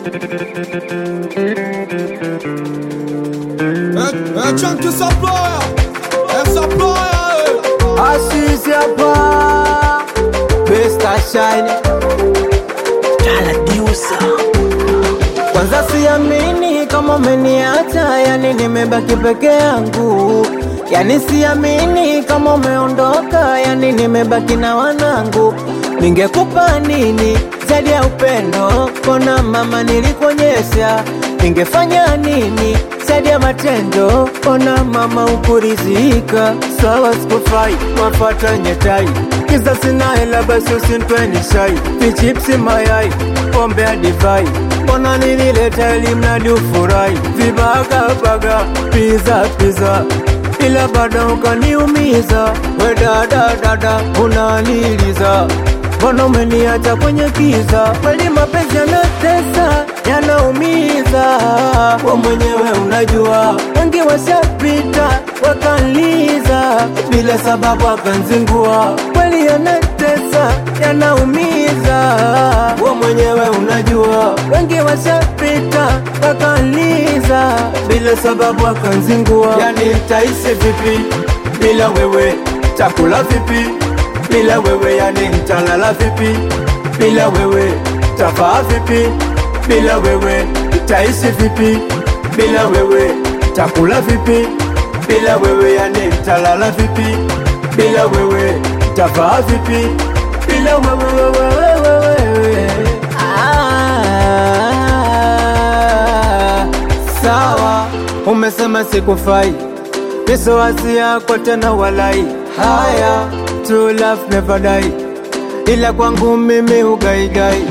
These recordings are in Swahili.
É, é Chunk essa ploia, essa ploia, Asisi hapa Pesta Shine Kwanza siamini kama umeniacha, yani nimebaki peke yangu, yani siamini kama umeondoka, yani nimebaki na wanangu. Ningekupa nini zaidi ya upendo? Kona mama nilikuonyesha, ningefanya nini zaidi ya matendo? Ona mama ukurizika, sawa sikufai, wafata nyetai Kisa sina hela basi usinitweni shai Vichipsi mayai, pombe ya divai Mbona nilileta ili mradi ufurahi Vibaga baga, pizza pizza Ila bado ukaniumiza We dada dada, unaniliza Mbona umeniacha kwenye kiza Kweli mapenzi yanatesa, yanaumiza We mwenyewe unajua Wengi washapita, wakanliza Bila sababu akanzingua Kweli yanatesa, yanaumiza We mwenyewe unajua Wengi washapita, wakanliza Bila sababu akanzingua Yani nitaishi vipi bila wewe Takula vipi bila wewe yani nitalala vipi bila wewe tafaa vipi bila wewe taishi vipi bila wewe takula vipi bila wewe yani nitalala vipi bila wewe tafaa vipi bila wewe wewe wewe ah, sawa umesema sikufai Misowasi yako tena walai Haya, true love never die Ila kwangu mimi ugaigai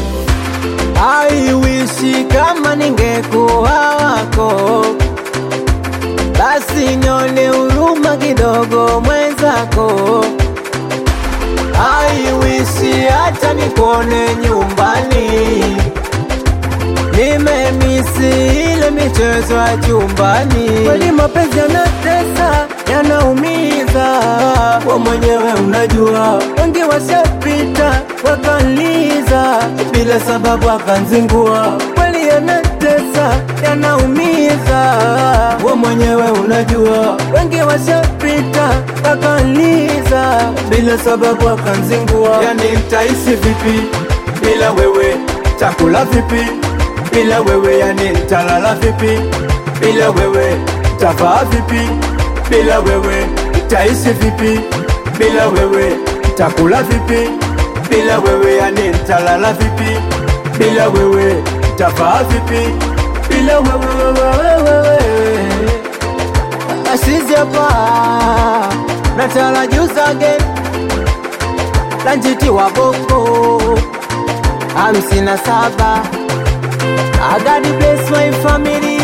I wish kama ningekuwa wako Basi nyone huruma kidogo mwenzako I wish hata nikuone nyumbani Nimemisi ile michezo ya chumbani. Kweli mapenzi yanatesa, yanaumiza, we mwenyewe unajua. Wengi washapita wakanliza, bila sababu akanzingua. Kweli yanatesa, yanaumiza, we mwenyewe unajua. Wengi washapita wakanliza, bila sababu akanzingua. Yani nitaishi vipi bila wewe? Takula vipi bila wewe yani nitalala vipi? Bila wewe tavaa vipi? Bila wewe taishi vipi? Bila wewe takula vipi? Bila wewe yani nitalala vipi? Bila wewe tavaa vipi? Bila wewe wewe wewe Ashizi hapa natala juice again Lanjiti wa boko hamsini na saba I gotta bless my family